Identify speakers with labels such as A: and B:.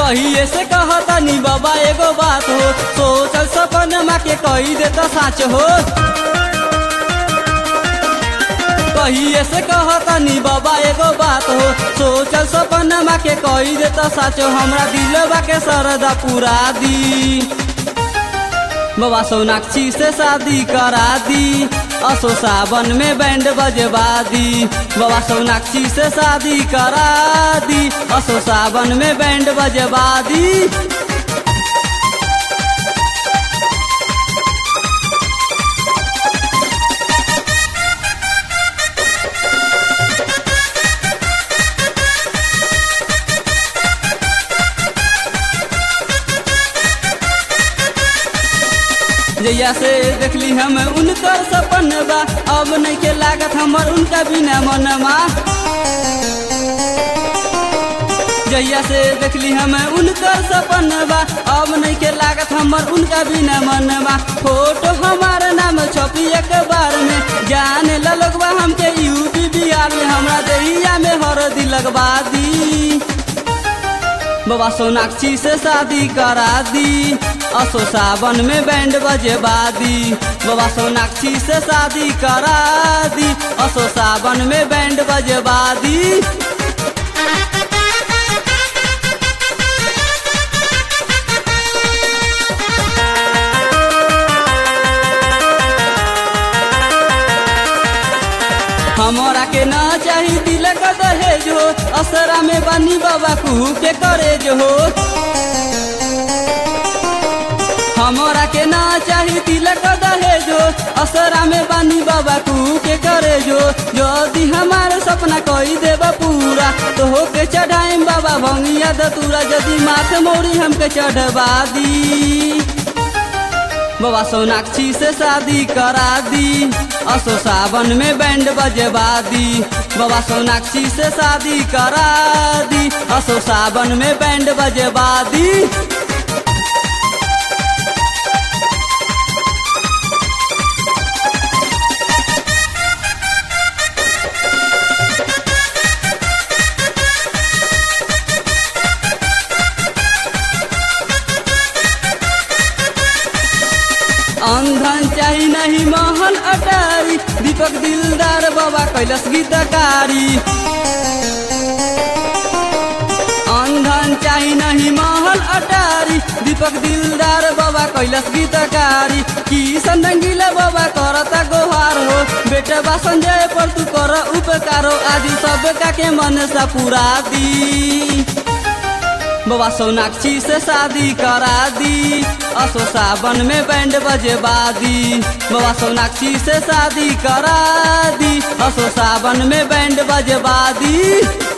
A: कहिए से कहतनी बाबा एगो बात हो सोचल सपनमा के कही दे तो साच हो कहिए से कहतनी बाबा एगो बात हो सोचल सपनमा के कही दे तो साच हो हमरा दिलवा के सरदा पूरा दी बाबा सोनाक्षी से शादी करा दी असो सावन में बैंड बजवा दी बाबा सोनाक्षी से शादी करा दी असो सावन में बैंड बजवा दी जैया से देखली हम उनकर सपन बा अब नहीं के लागत हमर उनका बिना मनमा जैया से देखली हम उनकर सपन बा अब नहीं के लागत हमर उनका बिना मनवा फोटो हमार नाम छपी एक बार में जाने लगवा हमके यूपी बिहार में हमरा दहिया में हरदी लगवा दी बाबा सोनाक्षी से शादी करा दी असो सावन में बैंड बजेबा दी बाबा सोनाक्षी से शादी करा दी असो सावन में बैंड बजेबा दी हमरा के ना चाही दिल का दहेज हो असरा में बनी बाबा कुहू के करेज हो हमरा के ना चाही दिल का दहेज हो असरा में बनी बाबा कुहू के करेज हो यदि हमार सपना कही देबा पूरा तो हो के चढ़ाइम बाबा भंगिया दतूरा यदि माथ मोड़ी हमके चढ़वा दी बाबा सोनाक्षी से शादी करा दी असो सावन में बैंड बजवा दी बाबा सोनाक्षी से शादी करा दी असो सावन में बैंड बजवा दी अंधन चाही नहीं महल अटारी दीपक दिलदार बाबा कैलस गीतकारी अंधन चाही नहीं महल अटारी दीपक दिलदार बाबा कैलस गीतकारी किशन रंगीला बाबा करता गोहार हो बेटा बा संजय पर तू कर उपकारो आदि सब का के मन सा पूरा दी बाबा सोनाक्षी से शादी करा दी असो सावन में बैंड बजेबा दी बाबा सोनाक्षी से शादी करा दी असो सावन में बैंड बजेबा दी